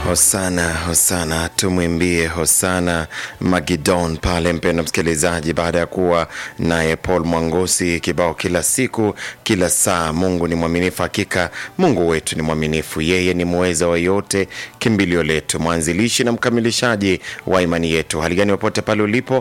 Hosana, hosana, tumwimbie hosana Magidon pale, mpendo msikilizaji, baada ya kuwa naye Paul Mwangosi kibao kila siku kila saa. Mungu ni mwaminifu, hakika Mungu wetu ni mwaminifu, yeye ni muweza wa yote, kimbilio letu, mwanzilishi na mkamilishaji wa imani yetu. Hali gani popote pale ulipo,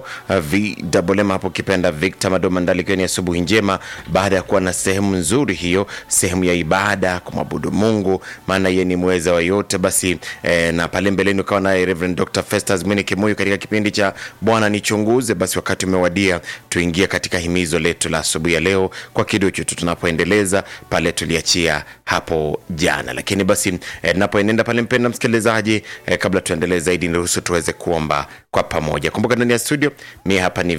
VMM hapo kipenda Victor Madomandali, ikiwa ni asubuhi njema baada ya kuwa na sehemu nzuri hiyo, sehemu ya ibada kumwabudu Mungu, maana yeye ni muweza wa yote. Basi eh, na pale mbeleni ukawa naye Reverend Dr. Festus Mwini Kimuyu katika kipindi cha Bwana nichunguze. Basi wakati umewadia tuingie katika himizo letu la asubuhi ya leo kwa kiduchu tu tunapoendeleza pale tuliachia hapo jana. Lakini basi eh, napoenenda pale, mpenda msikilizaji, eh, kabla tuendelee zaidi, niruhusu tuweze kuomba kwa pamoja. Kumbuka ndani ya studio mie hapa ni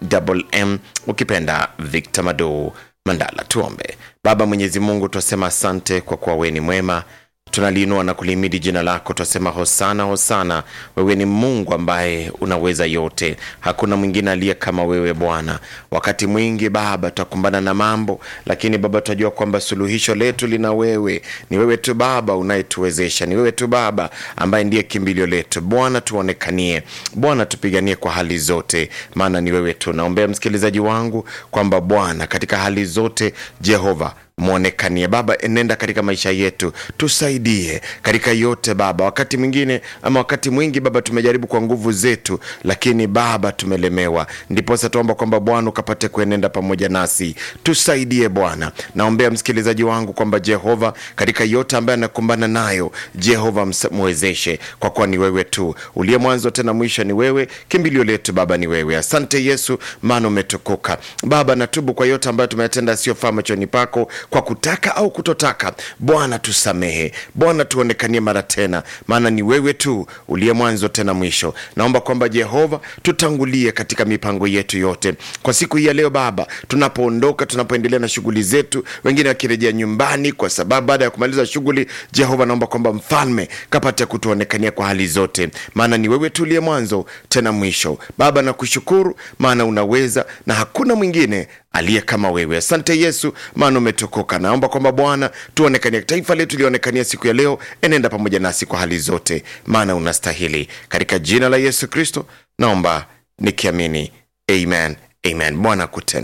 VMM ukipenda Victor Mado Mandala. Tuombe. Baba Mwenyezi Mungu, twasema asante kwa kuwa wewe ni mwema tunaliinua na kulimidi jina lako, twasema hosana, hosana. Wewe ni Mungu ambaye unaweza yote, hakuna mwingine aliye kama wewe Bwana. Wakati mwingi Baba tutakumbana na mambo, lakini Baba tunajua kwamba suluhisho letu lina wewe. Ni wewe tu Baba unayetuwezesha, ni wewe tu Baba ambaye ndiye kimbilio letu. Bwana tuonekanie, Bwana tupiganie kwa hali zote, maana ni wewe tu. Naombea msikilizaji wangu kwamba Bwana katika hali zote Jehova mwonekanie Baba, enenda katika maisha yetu, tusaidie katika yote Baba. Wakati mwingine ama wakati mwingi Baba tumejaribu kwa nguvu zetu, lakini Baba tumelemewa. Ndiposa tuomba kwamba Bwana ukapate kuenenda pamoja nasi, tusaidie Bwana. Naombea msikilizaji wangu kwamba Jehova, katika yote ambaye anakumbana nayo, Jehova mwezeshe, kwa kuwa ni wewe tu uliye mwanzo tena mwisho, ni wewe kimbilio letu Baba, ni wewe. Asante Yesu, maana umetukuka Baba. Natubu kwa yote ambayo tumeyatenda asiyofaa machoni pako kwa kutaka au kutotaka. Bwana tusamehe, Bwana tuonekanie mara tena, maana ni wewe tu uliye mwanzo tena mwisho. Naomba kwamba Jehova tutangulie katika mipango yetu yote kwa siku hii ya leo Baba, tunapoondoka, tunapoendelea na shughuli zetu, wengine wakirejea nyumbani kwa sababu baada ya kumaliza shughuli. Jehova, naomba kwamba mfalme kapate kutuonekania kwa hali zote, maana ni wewe tu uliye mwanzo tena mwisho. Baba nakushukuru, maana unaweza na hakuna mwingine aliye kama wewe. Asante Yesu, maana umetukuka. Naomba kwamba Bwana tuonekanie, taifa letu lionekania siku ya leo. Enenda pamoja nasi kwa hali zote, maana unastahili. Katika jina la Yesu Kristo naomba nikiamini, amen, amen. Bwana kutenda